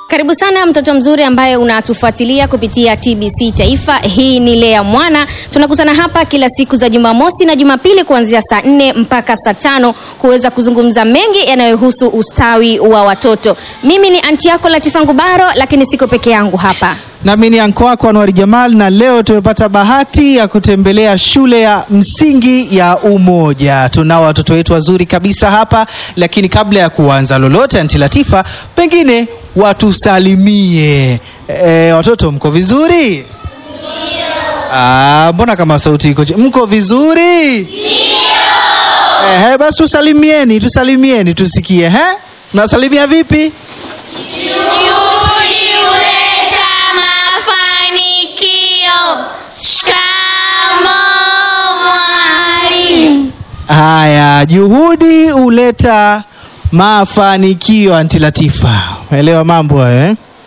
Karibu sana mtoto mzuri ambaye unatufuatilia kupitia TBC Taifa. Hii ni Lea Mwana. Tunakutana hapa kila siku za Jumamosi na Jumapili kuanzia saa nne mpaka saa tano kuweza kuzungumza mengi yanayohusu ustawi wa watoto. Mimi ni anti yako Latifa Ngubaro, lakini siko peke yangu hapa. Nami ni anko wako Anwari Jamal, na leo tumepata bahati ya kutembelea shule ya msingi ya Umoja. Tunao watoto wetu wazuri kabisa hapa, lakini kabla ya kuanza lolote, anti Latifa, pengine watusalimie. E, watoto mko vizuri? Ah, mbona kama sauti iko chini? Mko vizuri? Ehe, basi tusalimieni, tusalimieni tusikie. He, nasalimia vipi? Juhudi huleta mafanikio. Shikamoo mwalimu. Haya, juhudi huleta mafanikio. Anti Latifa, elewa mambo hayo eh?